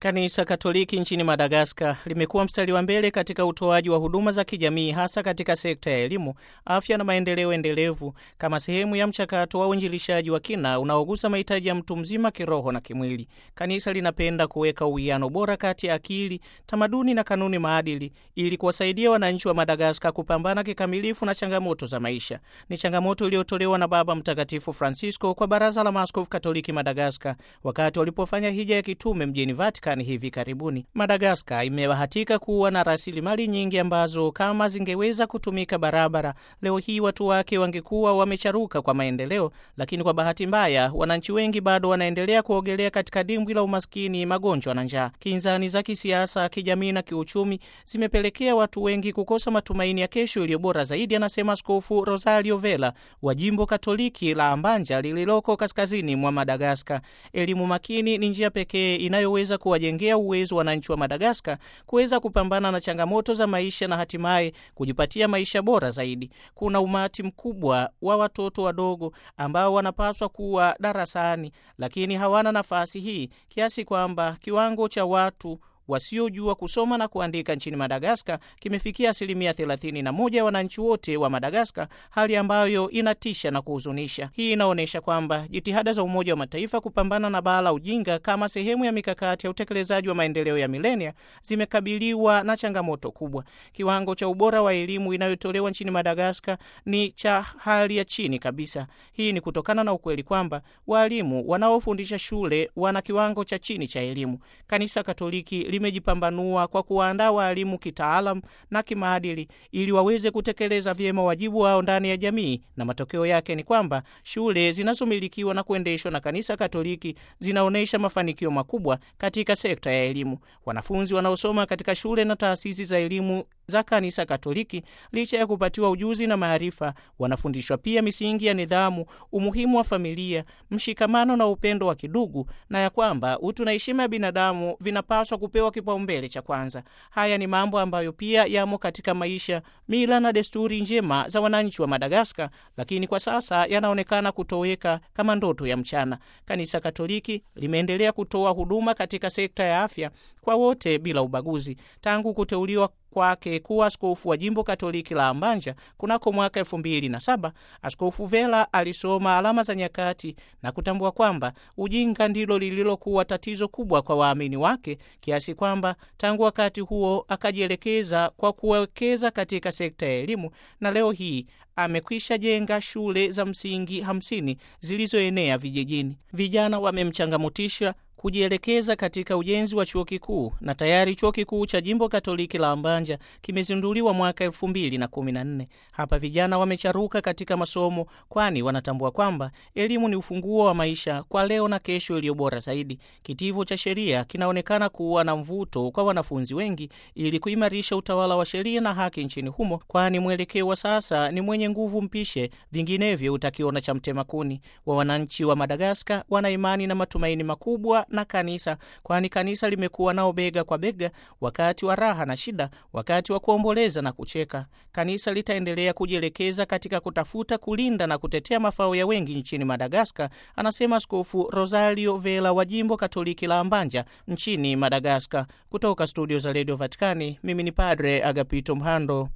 Kanisa Katoliki nchini Madagaskar limekuwa mstari wa mbele katika utoaji wa huduma za kijamii hasa katika sekta ya elimu, afya na maendeleo endelevu kama sehemu ya mchakato wa uinjilishaji wa kina unaogusa mahitaji ya mtu mzima kiroho na kimwili. Kanisa linapenda kuweka uwiano bora kati ya akili, tamaduni na kanuni maadili ili kuwasaidia wananchi wa Madagaskar kupambana kikamilifu na changamoto za maisha. Ni changamoto iliyotolewa na Baba Mtakatifu Francisco kwa Baraza la Maaskofu Katoliki Madagaskar wakati walipofanya hija ya kitume mjini Vatican hivi karibuni. Madagaskar imebahatika kuwa na rasilimali nyingi ambazo kama zingeweza kutumika barabara, leo hii watu wake wangekuwa wamecharuka kwa maendeleo, lakini kwa bahati mbaya wananchi wengi bado wanaendelea kuogelea katika dimbwi la umaskini, magonjwa na njaa. Kinzani za kisiasa, kijamii na kiuchumi zimepelekea watu wengi kukosa matumaini ya kesho iliyo bora zaidi, anasema Askofu Rosario Vela wa jimbo Katoliki la Ambanja lililoko kaskazini mwa Madagaskar. Elimu makini ni njia pekee inayoweza kuwajengea uwezo wananchi wa Madagaskar kuweza kupambana na changamoto za maisha na hatimaye kujipatia maisha bora zaidi. Kuna umati mkubwa wa watoto wadogo ambao wanapaswa kuwa darasani, lakini hawana nafasi hii kiasi kwamba kiwango cha watu wasiojua kusoma na kuandika nchini Madagaskar kimefikia asilimia 31 ya wananchi wote wa Madagaskar, hali ambayo inatisha na kuhuzunisha. Hii inaonyesha kwamba jitihada za Umoja wa Mataifa kupambana na baa la ujinga kama sehemu ya mikakati ya utekelezaji wa maendeleo ya milenia zimekabiliwa na changamoto kubwa. Kiwango cha ubora wa elimu inayotolewa nchini Madagaskar ni cha hali ya chini kabisa. Hii ni kutokana na ukweli kwamba waalimu wanaofundisha shule wana kiwango cha chini cha elimu. Kanisa Katoliki limejipambanua kwa kuwaandaa waalimu kitaalam na kimaadili ili waweze kutekeleza vyema wajibu wao ndani ya jamii, na matokeo yake ni kwamba shule zinazomilikiwa na kuendeshwa na Kanisa Katoliki zinaonyesha mafanikio makubwa katika sekta ya elimu. Wanafunzi wanaosoma katika shule na taasisi za elimu za Kanisa Katoliki, licha ya kupatiwa ujuzi na maarifa, wanafundishwa pia misingi ya nidhamu, umuhimu wa familia, mshikamano na upendo wa kidugu, na ya kwamba utu na heshima ya binadamu vinapaswa kupewa kipaumbele cha kwanza. Haya ni mambo ambayo pia yamo katika maisha, mila na desturi njema za wananchi wa Madagaskar, lakini kwa sasa yanaonekana kutoweka kama ndoto ya mchana. Kanisa Katoliki limeendelea kutoa huduma katika sekta ya afya kwa wote bila ubaguzi tangu kuteuliwa kwake kuwa askofu wa jimbo Katoliki la Ambanja kunako mwaka elfu mbili na saba. Askofu Vela alisoma alama za nyakati na kutambua kwamba ujinga ndilo lililokuwa tatizo kubwa kwa waamini wake, kiasi kwamba tangu wakati huo akajielekeza kwa kuwekeza katika sekta ya elimu, na leo hii amekwisha jenga shule za msingi hamsini zilizoenea vijijini. Vijana wamemchangamutisha kujielekeza katika ujenzi wa chuo kikuu na tayari chuo kikuu cha jimbo Katoliki la Ambanja kimezinduliwa mwaka elfu mbili na kumi na nne. Hapa vijana wamecharuka katika masomo, kwani wanatambua kwamba elimu ni ufunguo wa maisha kwa leo na kesho iliyo bora zaidi. Kitivo cha sheria kinaonekana kuwa na mvuto kwa wanafunzi wengi ili kuimarisha utawala wa sheria na haki nchini humo, kwani mwelekeo wa sasa ni mwenye nguvu mpishe, vinginevyo utakiona cha mtema kuni. Wa wananchi wa Madagaskar wana imani na matumaini makubwa na kanisa kwani kanisa limekuwa nao bega kwa bega wakati wa raha na shida, wakati wa kuomboleza na kucheka. Kanisa litaendelea kujielekeza katika kutafuta, kulinda na kutetea mafao ya wengi nchini Madagaskar, anasema Askofu Rosario Vela wa jimbo Katoliki la Ambanja nchini Madagaskar. Kutoka studio za redio Vatikani, mimi ni Padre Agapito Mhando.